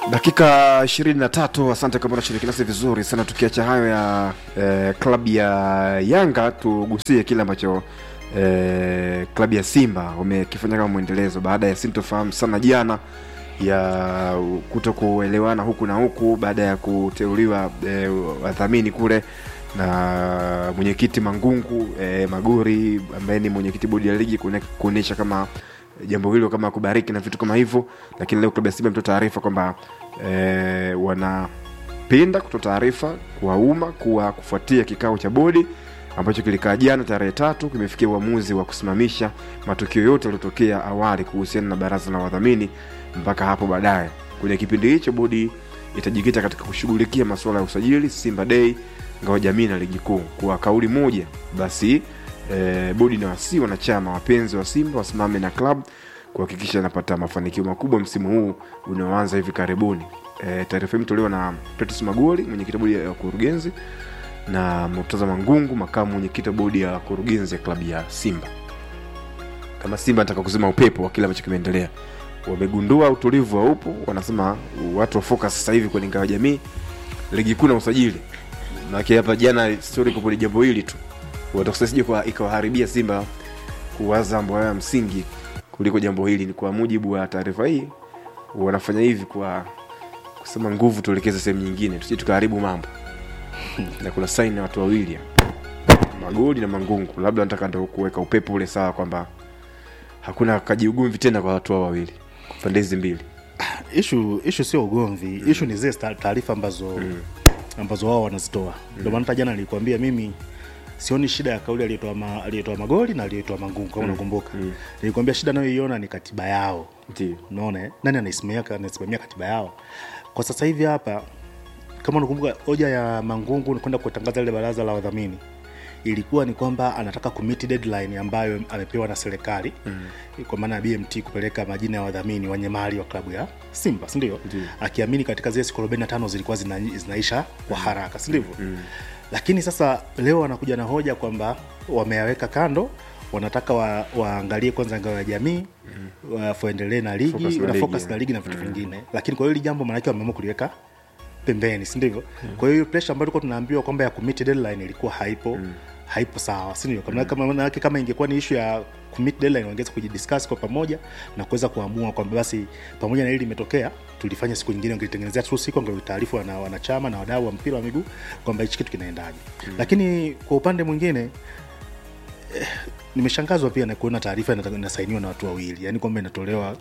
dakika ishirini na tatu asante kama unashiriki nasi vizuri sana tukiacha hayo ya eh, klabu ya yanga tugusie kile ambacho eh, klabu ya simba wamekifanya kama mwendelezo baada ya sintofahamu sana jana ya kuto kuelewana huku na huku baada ya kuteuliwa eh, wadhamini kule na mwenyekiti mangungu eh, magori ambaye ni mwenyekiti bodi ya ligi kuone- kuonyesha kama jambo hilo kama kubariki na vitu kama hivyo lakini leo klabu ya simba imetoa taarifa kwamba eh, wanapenda kutoa taarifa kwa umma kuwa kufuatia kikao cha bodi ambacho kilikaa jana tarehe tatu kimefikia uamuzi wa kusimamisha matukio yote yaliyotokea awali kuhusiana na baraza la wadhamini mpaka hapo baadaye kwenye kipindi hicho bodi itajikita katika kushughulikia masuala ya usajili simba day ngao jamii na ligi kuu kwa kauli moja basi eh, bodi na wasi wanachama wapenzi wa simba wasimame na club kuhakikisha anapata mafanikio makubwa msimu huu unaoanza hivi karibuni e, taarifa hii imetolewa na Petrus Magoli mwenyekiti wa bodi ya wakurugenzi na Murtaza Mangungu makamu mwenyekiti wa bodi ya wakurugenzi ya klabu ya Simba kama Simba anataka kuzima upepo wa kile ambacho kimeendelea wamegundua utulivu haupo wanasema watu wa focus sasa hivi kwenye ngao ya jamii ligi kuu na usajili maana hapa jana story kwa jambo hili tu watakusasije kwa ikawaharibia Simba kuwaza mambo ya msingi kuliko jambo hili. Ni kwa mujibu wa taarifa hii, wanafanya hivi kwa kusema nguvu tuelekeze sehemu nyingine, tusije tukaharibu mambo. na kuna saini na watu wawili hapa, Magoli na Mangungu, labda wanataka ndo kuweka upepo ule sawa, kwamba hakuna kajiugomvi tena kwa watu hao wawili pande hizi mbili. ishu ishu sio ugomvi ishu ni zile sta- taarifa ambazo ambazo wao wanazitoa ndio maana hata jana nilikwambia mimi sioni shida ya kauli aliyetoa ma, aliyetoa magoli na aliyetoa mangungu kama unakumbuka nilikwambia shida nayoiona ni katiba yao Ndio. unaona eh? nani anaisimamia anaisimamia katiba yao kwa sasa hivi hapa kama unakumbuka hoja ya mangungu ni kwenda kutangaza lile baraza la wadhamini ilikuwa ni kwamba anataka kumiti deadline ambayo amepewa na serikali mm. kwa maana ya bmt kupeleka majina ya wadhamini wenye mali wa klabu ya simba sindio akiamini katika zile siku 45 zilikuwa zina, zinaisha kwa haraka sindivyo mm. lakini sasa leo wanakuja na hoja kwamba wameyaweka kando wanataka wa, waangalie kwanza ngao ya jamii mm. waendelee na ligi Focus na na ligi, focus yeah. na ligi na vitu vingine lakini kwa hiyo hili jambo maanake wameamua kuliweka pembeni si ndivyo kwa hiyo pressure ambayo tulikuwa tunaambiwa kwamba ya kumit deadline ilikuwa haipo haipo sawa si ndio kama kama manake kama ingekuwa ni issue ya kumit deadline wangeweza kujidiscuss kwa pamoja na kuweza kuamua kwamba basi pamoja na hili limetokea tulifanya siku nyingine wangelitengenezea tu siku wangelitaarifu wana, wanachama na wadau wa mpira wa miguu kwamba hichi kitu kinaendaje lakini kwa upande mwingine nimeshangazwa pia na kuona taarifa inata- inasainiwa na watu wawili yani kwamba inatolewa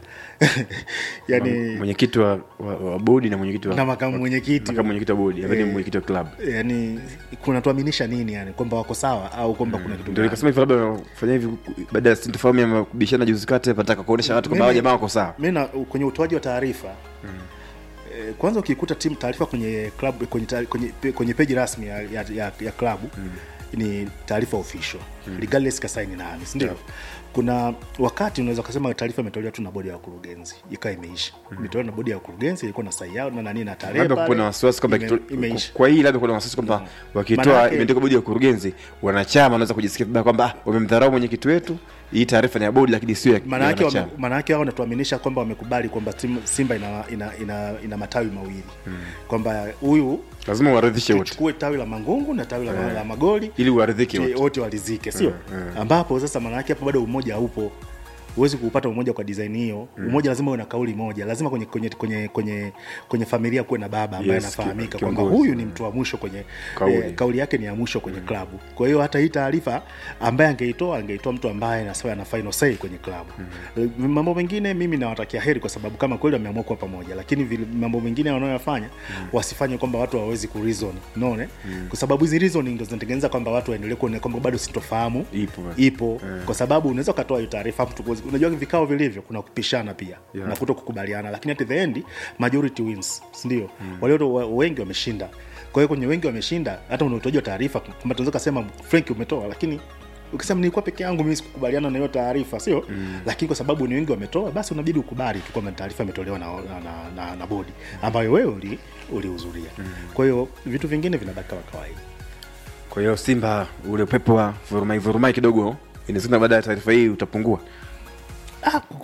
yani Mwenyekiti wa, wa, wa bodi na mwenyekiti wa na makamu mwenyekiti makamu mwenyekiti wa bodi, ambaye ni Eh. mwenyekiti wa klabu. yani kunatuaminisha nini yani kwamba wako sawa au kwamba kuna kitu ndio gani? nikasema hivi labda wanafanya hivi baada ya sintofahamu ya kubishana juzi kati pataka kuonesha watu kwamba hao Mimi- jamaa wako sawa mi na kwenye utoaji wa taarifa eh, kwanza ukikuta timu taarifa kwenye club kwenye, ta- kwenye, kwenye peji rasmi ya, ya, ya, ya klabu ni taarifa official regardless kasaini nani sindio kuna wakati unaweza ukasema taarifa imetolewa tu na bodi ya wakurugenzi ikawa imeisha imetolewa na bodi ya wakurugenzi ilikuwa na sai yao na nani na tarehe labda pale, kuna wasiwasi kwamba ime- kitu- imeisha kwa hii labda kuna wasiwasi kwamba wakitoa Manake- imeandikwa bodi ya ukurugenzi wanachama wanaweza kujisikia vibaya kwamba ah, wamemdharau mwenyekiti wetu hii taarifa ni ya bodi lakini sio ya ya maanake wanachama wame- maanake wao wanatuaminisha kwamba wamekubali kwamba timu- simba ina, ina, ina, ina matawi mawili kwamba huyu lazima uwaridhishe wote tuchukue tawi la mangungu na tawi la, la magoli ili uwaridhike Ti- wote wote walizike sio ambapo sasa maanake hapo bado umoja haupo huwezi kuupata umoja kwa design hiyo umoja lazima uwe na kauli moja lazima kwenye kwenye kwenye kwenye, kwenye familia kuwe na baba ambaye Yes, anafahamika ki- kwamba kiongozi. huyu ni mtu wa mwisho kwenye Kauli. eh, kauli yake ni ya mwisho kwenye klabu kwa hiyo hata hii taarifa ambaye angeitoa angeitoa mtu ambaye nasawa ana final say kwenye klabu Eh, mambo mengine mimi nawatakia heri kwa sababu kama kweli wameamua kuwa pamoja lakini vile mambo mengine wanayoyafanya wasifanye kwamba watu hawawezi kureason unaona kwa sababu hizi reasoning ndo zinatengeneza kwamba watu waendelee kuona kwamba bado sintofahamu Ipo. ipo kwa sababu unaweza ukatoa hiyo taarifa mtu kuwezi- unajua vikao vilivyo kuna kupishana pia Yeah. na kuto kukubaliana lakini at the end majority wins sindio mm. walio wa- wengi wameshinda kwa hiyo kwenye wengi wameshinda hata una utoaji wa taarifa kwamba tunaweza kasema frank umetoa lakini ukisema nilikuwa peke yangu mimi sikukubaliana na hiyo taarifa sio mm. lakini kwa sababu ni wengi wametoa basi unabidi ukubali tu kwamba taarifa imetolewa na, na, na, na, na bodi ambayo wewe uli- ulihudhuria mm. kwa hiyo vitu vingine vinabaki kama kawaida kwa hiyo simba ule upepo wa vurumai vurumai kidogo inawezekana baada ya taarifa hii utapungua ah, ku- ku-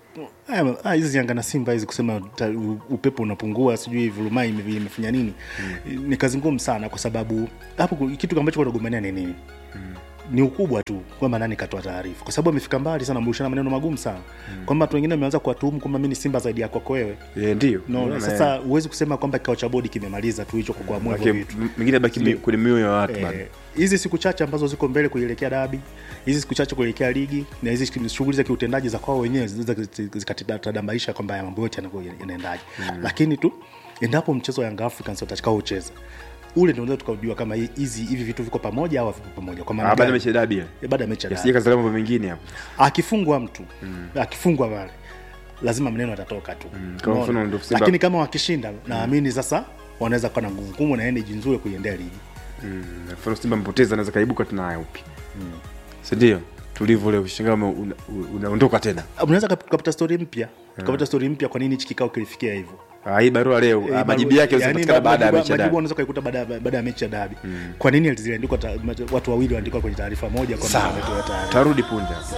haya- haya, hizi Yanga na Simba hizi kusema ta, u- upepo unapungua sijui vurumai ime- imefanya nini ni kazi ngumu sana kwa sababu hapo ku- kitu ambacho wanagombania ni nini ni ukubwa tu kwamba nani katoa taarifa kwa sababu amefika mbali sana mrushana maneno magumu sana kwamba watu wengine wameanza kuwatuhumu kwamba mi ni simba zaidi ya kwako wewe Eh, ndio no, Unaona, sasa huwezi kusema kwamba kikao cha bodi kimemaliza tu hicho kwa kuamua eh, hivyo maana vitu m- mengine baki mi- kwenye mioyo ya watu bado Eh, hizi siku chache ambazo ziko mbele kuelekea dabi hizi siku chache kuelekea ligi na hizi shughuli za kiutendaji za kwao wenyewe zinaweza zikatadambaisha kwamba ya mambo yote yanavyo- yanaendaje lakini tu endapo mchezo wa Young Africans watakaocheza ule ndio unaweza tukaujua kama hi- hizi hivi vitu viko pamoja au havipo pamoja kwa maana Ah, baada ya gani? mechi ya dabi ile Eh, baada ya mechi ya dabi yasije kazalia mambo mengine hapo akifungwa mtu akifungwa pale lazima maneno atatoka tu kama Umeona? mfano ndio Simba- lakini kama wakishinda naamini sasa wanaweza kuwa na nguvu kubwa na energy nzuri kuiendea ligi Mm, mfano simba mpoteza anaweza kaibuka tena upi sindio tulivyo leo shangaa ume- una- unaondoka tena unaweza kap- ukapata stori mpya ukapata stori mpya kwa nini hichi kikao kilifikia hivyo Ah, hii barua leo ah, Eh, majibu barua- yake yani yanapatikana baada ya majibu- mechi ya majibu dabi unaweza kuikuta baada ya- baada ya mechi ya dabi kwa nini ziliandikwa ta- watu wawili waandikwa kwenye taarifa moja kwamba sawa wametoa taarifa tarudi punja